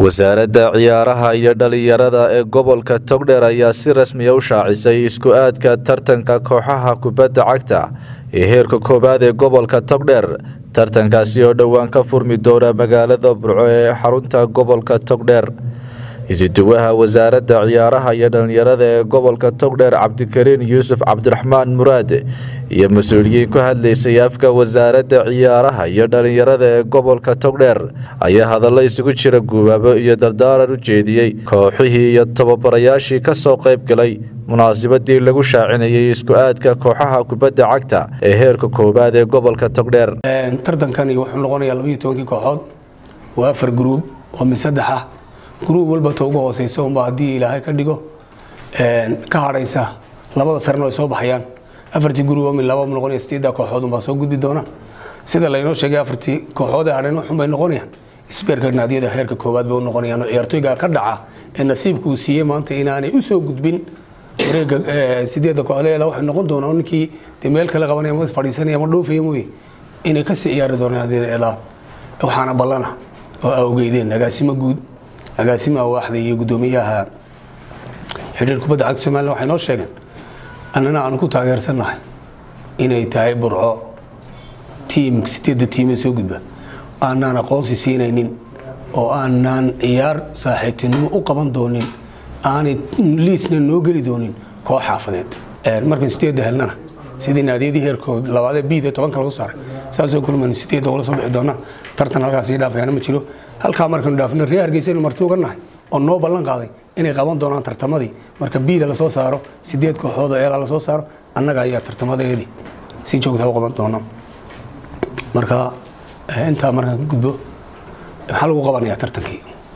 wasaaradda ciyaaraha iyo dhalinyarada ee gobolka togdheer ayaa si rasmiya u shaacisay isku aadka tartanka kooxaha kubadda cagta ee heerka koowaad ee gobolka togdheer tartankaasi oo dhowaan ka furmi doona magaalada burco ee xarunta gobolka togdheer isuduwaha wasaaradda ciyaaraha iyo dhalinyarada ee gobolka togdheer cabdikariin yuusuf cabdiraxmaan muraad iyo mas-uuliyiin ku hadlaysay afka wasaaradda ciyaaraha iyo dhalinyarada ee gobolka togdheer ayaa hadallo isugu jira guubaabo iyo dardaaran u jeediyey kooxihii iyo tababarayaashii kasoo qayb galay munaasabadii lagu shaacinayay isku aadka kooxaha kubadda cagta ee heerka koowaad ee gobolka togdheer tartankani wuxuu noqonayaa labaiyo tobankii kooxood waa afar gruub oo mid saddex ah gruub walba ta ugu hooseysa unba haddii ilaahay ka dhigo ka hadhaysa labada sarena ay soo baxayaan afartii gruub oo mid laba noqonaya sideedda kooxood unbaa soo gudbi doona sida laynoo sheegay afartii kooxood ee hadheen waxun bay noqonayaan isbeerka naadiyada heerka koowaad bay u noqonayaan oo ciyaartooyga ka dhaca ee nasiibka uu siiyey maanta inaanay u soo gudbin wareega sideedda kooxdeeda waxay noqon doonaa ninkii dee meel kale qabanaya ma fadhiisanaya ma dhoofaya mooye inay kasii ciyaari doonaan naadiyada eedaa waxaana ballana oo awgeydeen agaasimo guud agaasimaha waaxda iyo guddoomiyaha xidhiir kubadda cagta somalilan waxay noo sheegeen annana aanu ku taageersannahay inay tahay burco tiim sideedda tiimee soo gudba aanaan aqoonsi siinaynin oo aanaan ciyaar saaxiibtinimo u qaban doonin aanay liisna noo geli doonin koox xaafadeed markan sideedda helnana sidii naadiyadii heerkood labaadee biida tobanka lagu saaray saasoo kulman sideedda ula soo bixi doonaa tartan halkaas ii dhaafayaana ma jiro halkaa markanu dhaafno reer hargeysaynu marti uga nahay oo noo ballan qaaday inay qaban doonaan tartamadii marka biida lasoo saaro sideed kooxood oo eedaa lasoo saaro annaga ayaa tartamadeedii si joogtaa u qaban doona marka intaa markaan ka gudbo maxaa lagu qabanayaa tartankii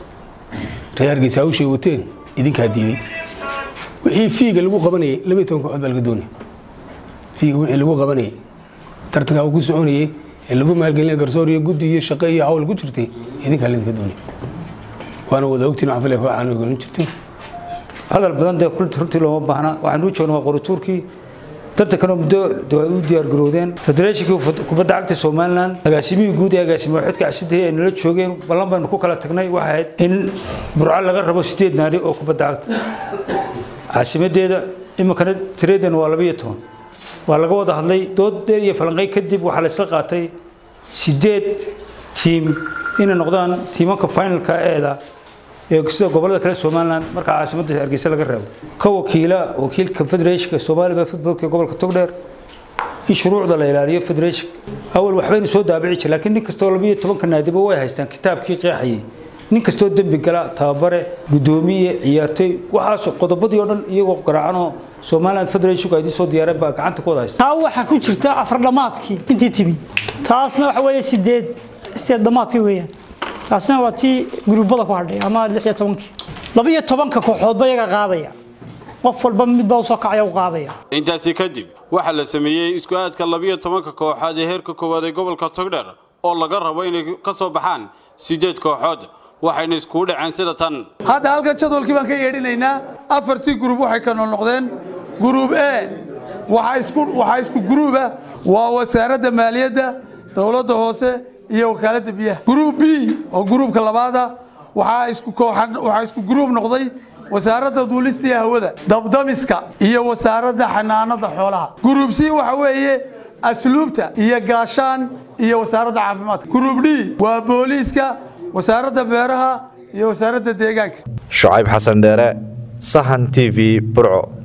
reer hargeysa hawshay wateen idinkaa diiday wixii fiiga lagu qabanayay labaiy toban kooxood baa laga doonaya fiiga wixii lagu qabanayay tartankaa uu ku soconayay ee lagu maalgelinaya garsoor iyo guddi iyo shaqo iyo hawl ku jirtay idinkaa laydinka doonay waana wada ogtiin waxaan filaya waxaan oganin jirtay hadal badan dee runtii looma baahna waxaan u joogna waa qorituurkii tartankanoo muddo u diyaargaroodeen federeeshinkii kubadda cagta somalilan agaasimihii guud ee agaasimo xidka cashidii ay nala joogeen ballan baynu ku kala tagnay waxay ahayd in burco laga rabo sideed naadi oo kubadda cagta caasimadeeda iminkana tireedeena waa labaiyo toban waa laga wada hadlay dood dheer iyo falanqey kadib waxaa la isla qaatay sideed tiim inay noqdaan tiimanka finalka eeda ee sida gobolada kale somalilan marka caasimadda hargeysa laga reebo ka wakiila wakiilka federeeshinka soomaaliya futbolka gobolka togdheer in shuruucda la ilaaliyo federeeshinka awal waxbaynu soo daabici jir laakiin nin kastoo labiyo tobanka naadiba way haystaan kitaabkii qeexayay nin kastoo dembi gala tababare guddoomiye ciyaartooy waxaas qodobadii oo dhan iyagoo garaacanoo somaliland federation ay soo diyaareen baa gacanta ku wada haysta taa waxaa ku jirta afar dhammaadkii intii timi taasna waxa weeye sideed sideed dhammaadkii weeyaan taasna waa tii guruubada ku hadhay ama lix iyo tobankii laba iyo tobanka kooxoodba iyaga qaadaya qof walba midbaa usoo kacaya u qaadaya intaasi kadib waxaa la sameeyey isku aadka labiyo tobanka kooxood ee heerka koowaad ee gobolka togdheer oo laga rabo inay ka soo baxaan sideed kooxood waxayna iskugu dhaceen sida tan hadda halkan jadwalkii baan ka yeedhinaynaa afartii gruub waxay ka nool noqdeen gruub e waxaa isku gruuba waa wasaaradda maaliyadda dowladda hoose iyo wakaaladda biyaha gruub b oo gruubka labaada waxaa isku gruub noqday wasaaradda duulista iyo hawada dabdamiska iyo wasaaradda xanaanada xoolaha gruub c waxa weeye asluubta iyo gaashaan iyo wasaaradda caafimaadka gruub d waa booliiska wasaaradda beeraha iyo wasaaradda deegaanka shucayb xasan dheere sahan t v burco